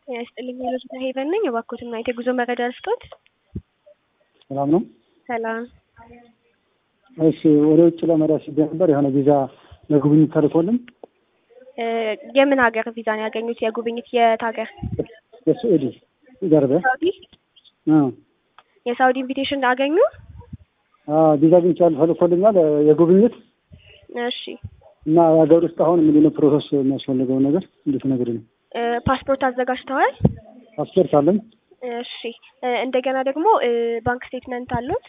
ጤና ይስጥልኝ የሎጂታ ሄቨን ነኝ። እባክዎትን ማየት የጉዞ መረጃ ልስጦት? ሰላም ነው። ሰላም። እሺ ወደ ውጭ ለመሄድ አስቤ ነበር። የሆነ ቪዛ ለጉብኝት ተልኮልን እ የምን ሀገር ቪዛ ነው ያገኙት? የጉብኝት የት ሀገር? የስዑዲ ገርበ ሳውዲ። የሳውዲ ኢንቪቴሽን አገኙ? ቪዛ አግኝቻለሁ ተልኮልኛል የጉብኝት እሺ እና የሀገር ውስጥ አሁን ምንድን ነው ፕሮሰስ የሚያስፈልገውን ነገር እንዴት ነገር ነው? እ ፓስፖርት አዘጋጅተዋል? ፓስፖርት አለኝ። እሺ እ እንደገና ደግሞ እ ባንክ ስቴትመንት አሉት?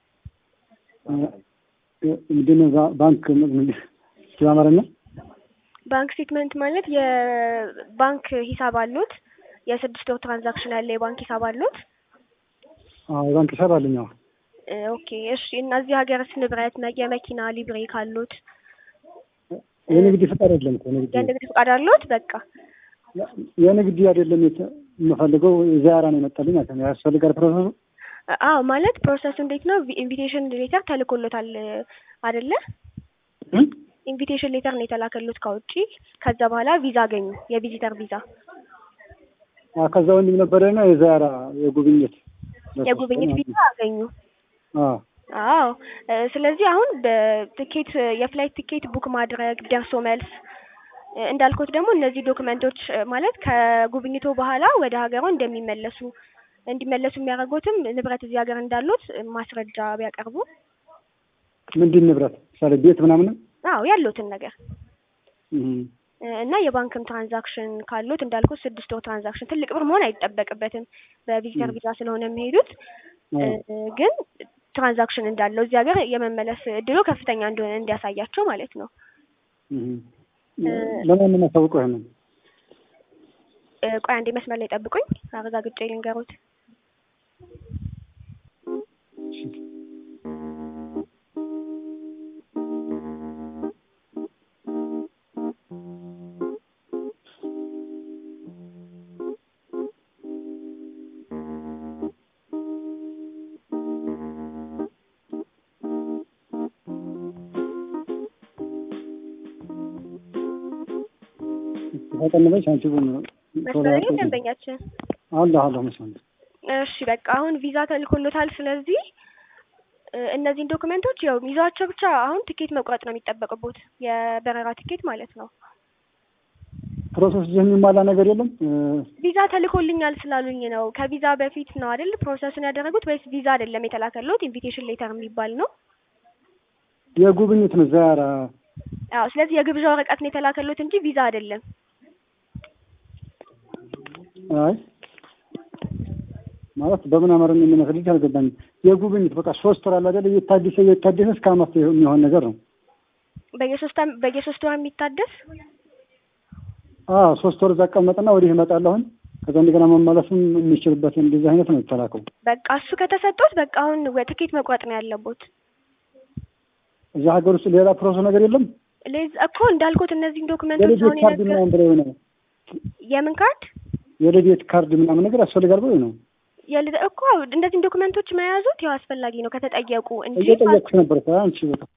ምንድን ነው ባ- ባንክ በአማርኛ ባንክ ስቴትመንት ማለት የባንክ ሂሳብ አሉት? የስድስት ወር ትራንዛክሽን ያለ የባንክ ሂሳብ አሉት? አዎ የባንክ ሂሳብ አለኝ። አዎ እ ኦኬ እሺ። እና እዚህ ሀገርስ ንብረት መ- የመኪና ሊብሬ ካሉት የንግድ ፍቃድ የለም እኮ ንግድ የንግድ ፈቃድ አሉት? በቃ የንግድ አይደለም የተ- የምፈልገው ዚያራ ነው የመጣልኝ ማለት ነው። ያስፈልጋል ፕሮሰሱ አዎ ማለት ፕሮሰሱ እንዴት ነው? ኢንቪቴሽን ሌተር ተልኮሎታል አይደለ? እ? ኢንቪቴሽን ሌተር ነው የተላከሉት ከውጪ። ከዛ በኋላ ቪዛ አገኙ፣ የቪዚተር ቪዛ፣ አዎ ከዛ ወንድም ነበረና የዚያራ የጉብኝት የጉብኝት ቪዛ አገኙ። አዎ አዎ እ ስለዚህ አሁን በትኬት የፍላይት ትኬት ቡክ ማድረግ ደርሶ መልስ እ እንዳልኩት ደግሞ እነዚህ ዶክመንቶች እ ማለት ከጉብኝቶ በኋላ ወደ ሀገሯ እንደሚመለሱ እንዲመለሱ የሚያደርጉትም ንብረት እዚህ ሀገር እንዳሉት ማስረጃ ቢያቀርቡ ምንድን ንብረት ምሳሌ ቤት ምናምን አዎ ያሉትን ነገር እ እ እና የባንክም ትራንዛክሽን ካሉት እንዳልኩት ስድስት ወር ትራንዛክሽን ትልቅ ብር መሆን አይጠበቅበትም በቪዚተር ቪዛ ስለሆነ የሚሄዱት እ ግን ትራንዛክሽን እንዳለው እዚህ ሀገር የመመለስ እድሉ ከፍተኛ እንደሆነ እንዲያሳያቸው ማለት ነው። ለማን ነው የማሳውቀው? ይሄንን እ ቆይ አንዴ መስመር ላይ ጠብቁኝ፣ አረጋግጬ ልንገሩት። ተቀንበሽ አንቺ ቡን መስመር ላይ ደንበኛችን አለ አለ መስመር እሺ በቃ አሁን ቪዛ ተልኮሎታል። ስለዚህ እ እነዚህን ዶክመንቶች ያው ይዟቸው ብቻ አሁን ትኬት መቁረጥ ነው የሚጠበቅቦት የበረራ ትኬት ማለት ነው። ፕሮሰስ ይህ የሚሟላ ነገር የለም። ቪዛ ተልኮልኛል ስላሉኝ ነው። ከቪዛ በፊት ነው አይደል ፕሮሰሱን ያደረጉት ወይስ ቪዛ አይደለም የተላከሉት? ኢንቪቴሽን ሌተር የሚባል ነው። የጉብኝት ነው ዚያራ አዎ ስለዚህ የግብዣ ወረቀት ነው የተላከሉት እንጂ ቪዛ አይደለም። አይ ማለት በምን አማርኛ የሚመስልኝ አልገባኝም። የጉብኝት በቃ ሶስት ወር አለ አይደል? እየታደሰ እየታደሰ እስከ አመት የሚሆን ነገር ነው። በየሶስት አም- በየሶስት ወር የሚታደስ አዎ ሶስት ወር እዛ እቀመጥና ወዲህ እመጣለሁኝ። ከዛ እንደገና መመለስም የሚችልበት እንደዚህ አይነት ነው የተላከው። በቃ እሱ ከተሰጡት በቃ አሁን ወ- ትኬት መቁረጥ ነው ያለቦት። እዛ ሀገር ውስጥ ሌላ ፕሮሰስ ነገር የለም። ለዚ እኮ እንዳልኩት እነዚህን ዶክመንቶች የልደት አሁን ካርድ የነገር ምናምን ብለው ነው የምን ካርድ የልደት ካርድ ምናምን ነገር ያስፈልጋል ብለው ነው የልደ እኮ እነዚህን ዶክመንቶች መያዙት ያው አስፈላጊ ነው ከተጠየቁ እንጂ እየጠየቅኩሽ ነበር። አንቺ በቃ